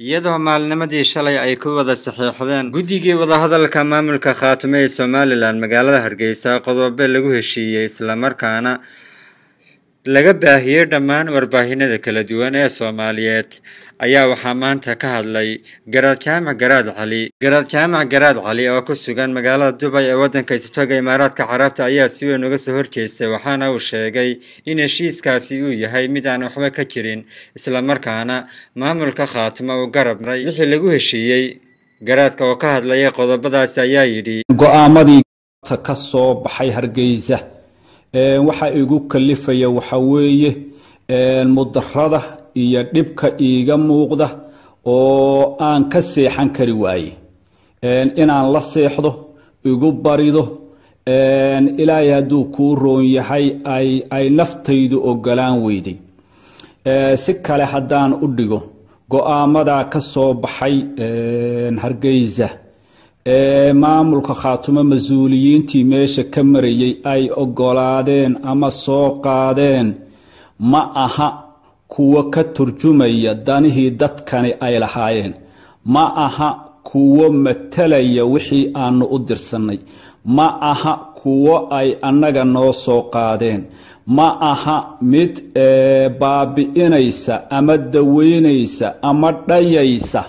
iyadoo maalnimadii shalay ay ku wada saxiixdeen guddigii wadahadalka maamulka khaatume ee somalilan magaalada hargeysa qodobo lagu heshiiyey islamarkaana laga baahiyey dhammaan warbaahinada kala duwan ee soomaaliyeed ayaa waxaa maanta ka hadlay garaad jaamac garaad cali garaad jaamac garaad cali oo ku sugan magaalada dubay ee waddanka istoga imaaraadka carabta ayaa si weyn uga soo horjeestay waxaana uu sheegay in heshiiskaasi uu yahay mid aan waxba ka jirin islamarkaana maamulka khaatimo uu garabnay wixii lagu heshiiyey garaadka oo ka hadlaya qodobadaasi ayaa yidhi go-aamadii ka soo baxay hargeysa waxa igu kalifaya waxa weeye mudarada iyo dhibka iiga muuqda oo aan ka seexan kari waaye inaan la seexdo igu barido ilaahay hadduu kuu roon yahay ay naftaydu ogolaan weyday si kale haddaan u dhigo go-aamadaa ka soo baxay hargeysa maamulka khaatumo mas-uuliyiintii meesha ka marayay ay ogolaadeen ama soo qaadeen ma aha kuwo ka turjumaya danihii dadkani ay lahaayeen ma aha kuwo matalaya wixii aanu u dirsannay ma aha kuwo ay annaga noo soo qaadeen ma aha mid baabi'inaysa ama daweynaysa ama dhayaysa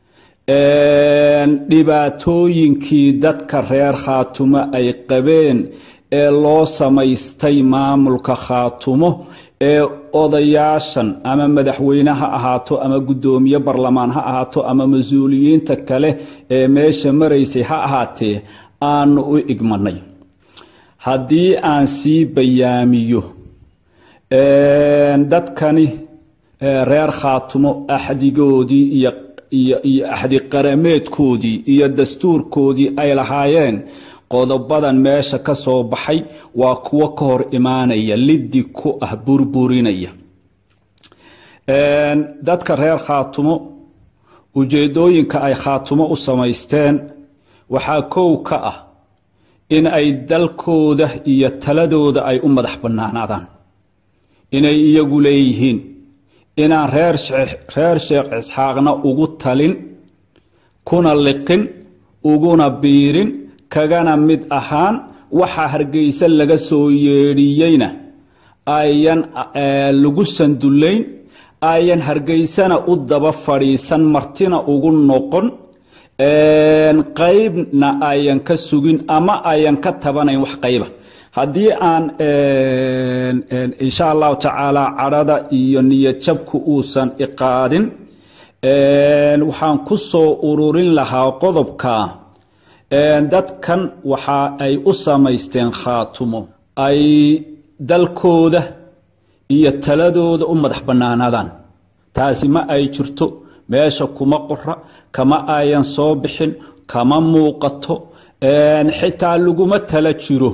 dhibaatooyinkii dadka reer khaatumo ay qabeen ee loo samaystay maamulka khaatumo ee odayaashan ama madaxweyne ha ahaato ama guddoomiye barlamaan ha ahaato ama mas-uuliyiinta kale ee meesha maraysay ha ahaatee aanu u igmanay haddii aan sii bayaamiyo dadkani reer khaatumo axdigoodii iyo iyo iyo axdi qarameedkoodii iyo dastuurkoodii ay lahaayeen qodobadan meesha ka soo baxay waa kuwo ka hor imaanaya liddi ku ah burburinaya dadka reer khaatumo ujeedooyinka ay khaatumo u samaysteen waxaa kow ka ah in ay dalkooda iyo taladooda ay u madax bannaanaadaan inay iyagu leeyihiin inaan reer reer sheekh isxaaqna ugu talin kuna liqin uguna biirin kagana mid ahaan waxa hargeysa laga soo yeedhiyeyna ayan lagu sandullayn ayan hargeysana u daba fadhiisan martina ugu noqon qaybna ayan ka sugin ama ayan ka tabanayn wax qayba haddii aan insha allahu tacaala cadhada iyo niyadjabku uusan iqaadin waxaan ku soo ururin lahaa qodobka dadkan waxa ay u samaysteen khaatumo ay dalkooda iyo taladooda u madax bannaanaadaan taasi ma ay jirto meesha kuma qora kama ayan soo bixin kama muuqato xitaa laguma tala jiro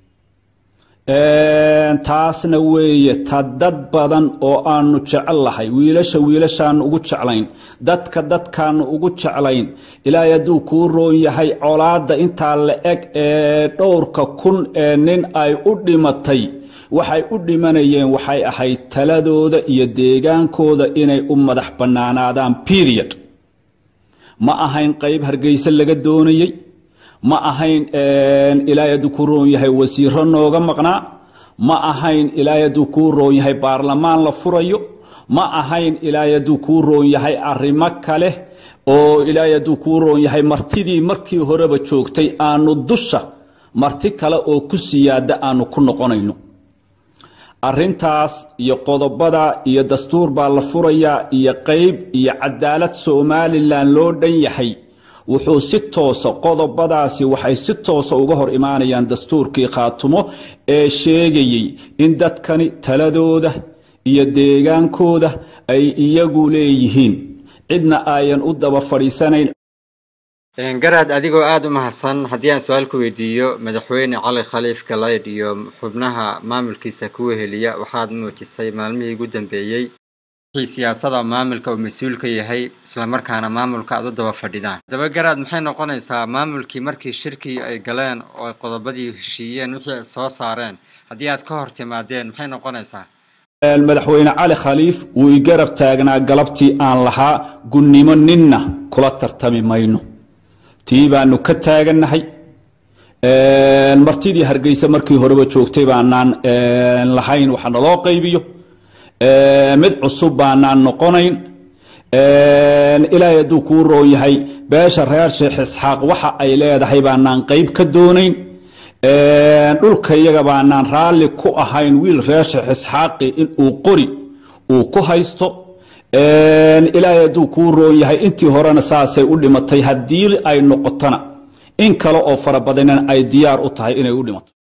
taasna weeye ta dad badan oo aanu jecel lahay wiilasha wiilashaanu ugu jeclayn dadka dadkaanu ugu jeclayn ilaahay hadduu kuu roon yahay colaadda intaa la eg ee dhowrka kun ee nin ay u dhimatay waxay u dhimanayeen waxay ahayd taladooda iyo deegaankooda inay u madax bannaanaadaan period ma ahayn qayb hargeysa laga doonayey ma ahayn ilaahay hadduu kuu roon yahay wasiiro nooga maqnaa ma ahayn ilaahay hadduu kuu roon yahay baarlamaan la furayo ma ahayn ilaahay hadduu kuu roon yahay arrimo kale oo ilaahay hadduu kuu roon yahay martidii markii horeba joogtay aanu dusha marti kale oo ku siyaada aanu ku noqonayno arrintaas iyo qodobada iyo dastuur baa la furayaa iyo qayb iyo cadaalad somalilan loo dhan yahay wuxuu si toosa qodobadaasi waxay si toosa uga hor imaanayaan dastuurkii khaatumo ee sheegayey in dadkani taladooda iyo deegaankooda ay iyagu leeyihiin cidna ayan u daba fadhiisanayn garaad adigoo aada u mahadsan haddii aan su-aal ku weydiiyo madaxweyne cali khaliif galaydh iyo xubnaha maamulkiisa kuwa heliya waxaad muujisay maalmihii ugu dambeeyey wixii siyaasada maamulka uu mas-uul ka yahay islamarkaana maamulka aad u daba fadhidaan haddaba garaad maxay noqonaysaa maamulkii markii shirkii ay galeen oo ay qodobadii heshiiyeen wixii ay soo saareen haddii aad ka hor timaadeen maxay noqonaysaa madaxweyne cali khaliif wuu i garab taagnaa galabtii aan lahaa gunnimo ninna kula tartami mayno tii baanu ka taagannahay martidii hargeysa markii horeba joogtay baanaan lahayn waxa naloo qaybiyo mid cusub baanaan noqonayn ilaahay hadduu kuu roon yahay beesha reer sheekh isxaaq waxa ay leedahay baanaan qayb ka doonayn dhulka iyaga baanaan raalli ku ahayn wiil reer sheekh isxaaqi inuu qori uu ku haysto ilaahay hadduu kuu roon yahay intii horena saasay u dhimatay haddii ay noqotona in kale oo fara badanan ay diyaar u tahay inay u dhimato